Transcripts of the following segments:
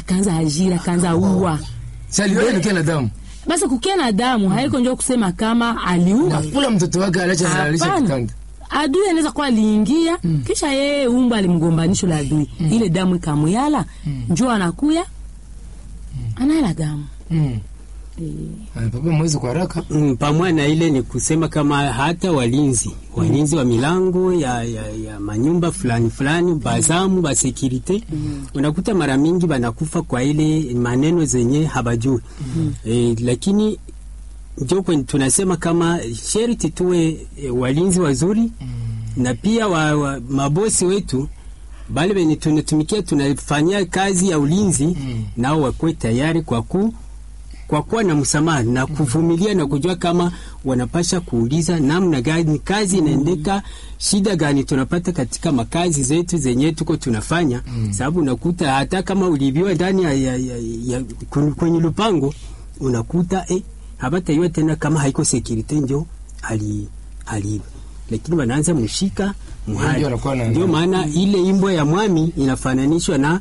akaanza ajira akaanza uwa Saliona nikia na damu. basi kukia na damu haiko njo kusema kama aliua Kafula mtoto wake alacha zalisha Hapana. kitanda. adui anaweza kuwa aliingia kisha yeye umba alimgombanisho la adui ile damu ikamuyala njo anakuya anayala damu Mm. Eh, Ah, Papa mwezi kwa haraka. Mm, pamoja na ile ni kusema kama hata walinzi walinzi wa milango ya, ya, ya manyumba fulani fulani bazamu ba securite unakuta mara mingi banakufa kwa ile maneno zenye habajui eh, lakini ndio kwenye tunasema kama sherti tuwe e, walinzi wazuri na pia wa, wa, mabosi wetu bale benye tunatumikia tunafanyia kazi ya ulinzi nao wakuwe tayari kwa ku kwa kuwa na msamaha na kuvumilia na kujua kama wanapasha kuuliza namna gani kazi inaendeka, shida gani tunapata katika makazi zetu zenye tuko tunafanya, sababu unakuta hata kama ulibiwa ndani ya, ya, ya, ya, kwen- kwenye lupango unakuta eh, habataiwa tena kama haiko security njo ali aliiba, lakini wanaanza mshika muhali. Ndio anakuwa na- Ndio maana ile imbo ya mwami inafananishwa na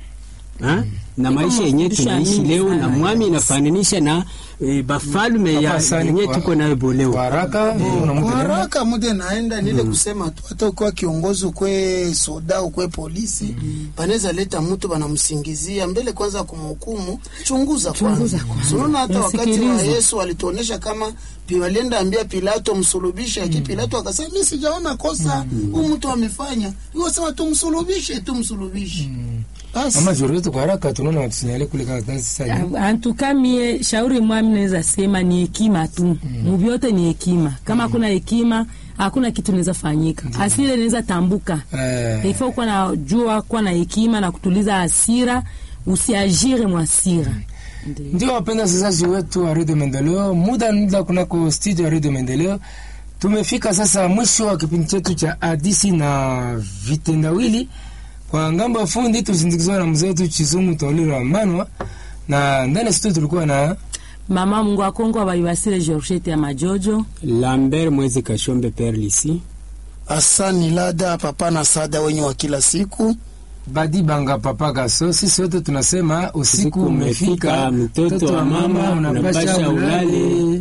ha? na maisha yenye mafundisho ya tunaishi mingi leo sana. na mwami inafananisha na e, bafalme ya Papa Sani yenye kwa- tuko nayo Kwa boleo. haraka Kwa unamwita nani? haraka muda naenda nile kusema tu, hata ukiwa kiongozi ukwe soda ukwe polisi banaweza leta mtu banamsingizia mbele kwanza kumhukumu, chunguza kwanza. Unaona hata wakati wa Msikilize. Yesu alituonesha kama pi walienda ambia Pilato msulubishe, lakini Pilato akasema mimi sijaona kosa huyu mtu amefanya, hiyo sema tumsulubishe, tumsulubishe. Basi Mama Jorito kwa haraka tunaona watusinyale kule kama kazi sasa. antuka mie shauri mwami naweza sema ni hekima tu muvyote ni hekima kama hakuna hekima hakuna kitu naweza fanyika asira inaweza tambuka Eh. ifo kuwa na jua kuwa na hekima na kutuliza hasira usiajire mwasira Ndiyo. Ndio wapenda wasikilizaji wetu wa Radio Maendeleo, muda muda kunako studio ya Radio Maendeleo. Tumefika sasa mwisho wa kipindi chetu cha hadisi na vitendawili. Kwa ngambo ya fundi tusindikizwa na mzee wetu Chizungu Toliro wa Manwa, na ndani ya studio tulikuwa na mama mungu akongo abayibasire georgette ya majojo Lambert Mwezi Kashombe Perlisi asani lada papa na sada wenye wa kila siku Badi Banga Papa Gaso. Sisi wote tunasema usiku Usiku umefika, umefika, mtoto wa mama unapasha ulale.